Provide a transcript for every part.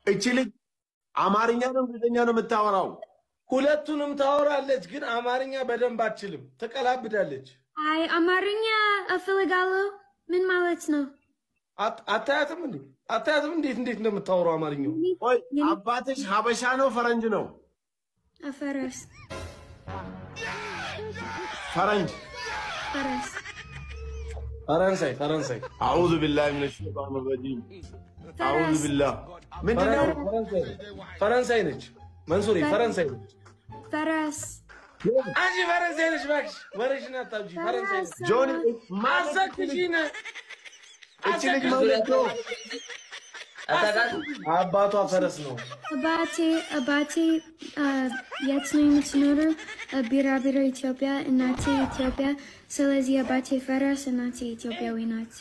እቺ ልጅ አማርኛ ነው እንግሊዝኛ ነው የምታወራው? ሁለቱንም ታወራለች፣ ግን አማርኛ በደንብ አትችልም። ትቀላብዳለች። አይ አማርኛ እፈልጋለሁ። ምን ማለት ነው? አት- አታያትም እንዴ? አታያትም እንዴት እንዴት እንደምታወራው አማርኛው? ቆይ አባትሽ ሀበሻ ነው ፈረንጅ ነው? ፈረስ ፈረንጅ። ፈረስ ፈረንሳይ ፈረንሳይ አዑዙ ቢላሂ ሚነ ሸይጣን ረጂም። አዑዙ ቢላህ ምንድን ነው? ፈረንሳይ ነች። ፈረንሳይ ነች። መንሱሬ ፈረንሳይ ነች። ፈረስ አንቺ ፈረንሳይ ነች። እባክሽ ወሬሽን አታብጂ። ፈረንሳይ ነች። ጆኒ ማለት አሳክሽን እቺ ልጅ ማለት ነው አባቷ ፈረስ ነው። አባቴ አባቴ አ፣ የት ነው የምትኖረው? አ፣ ቢራቢሮ ኢትዮጵያ፣ እናቴ ኢትዮጵያ። ስለዚህ አባቴ ፈረስ፣ እናቴ ኢትዮጵያዊ ናት።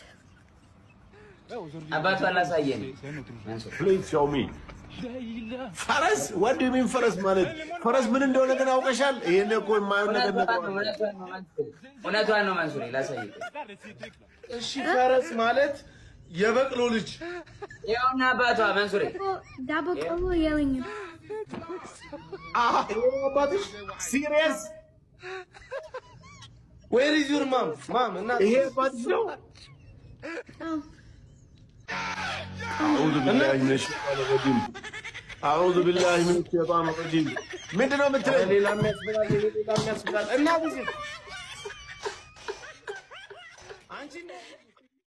አባቷ አላሳየን መንሱር ፕሊዝ ሾው ሚ ፈረስ ወድ ሚን ፈረስ ማለት ፈረስ ምን እንደሆነ ግን አውቀሻል? ይሄን እኮ የማየው ነገር እውነቷን ነው። ነው እውነቷን ነው መንሱር እውነቷን ነው መንሱር ላሳይ እሺ ፈረስ ማለት የበቅሎ ልጅ ይኸውና አባቷ መንሱሬ ዳቦ ቆሎ የለኝም። አሃ ይሄ ነው አባትሽ። ሲሪየስ ዌር ኢዝ ዩር ማም ማም እና ይሄ አባትሽ ነው? አዎ አዑዙ ቢላሂ ሚነ ሸይጣን ረጂም አዑዙ ቢላሂ ሚነ ሸይጣን ረጂም ምንድን ነው የምትለኝ? ሌላ የሚያስብላል ሌላ የሚያስብላል እና ብዙ አንቺ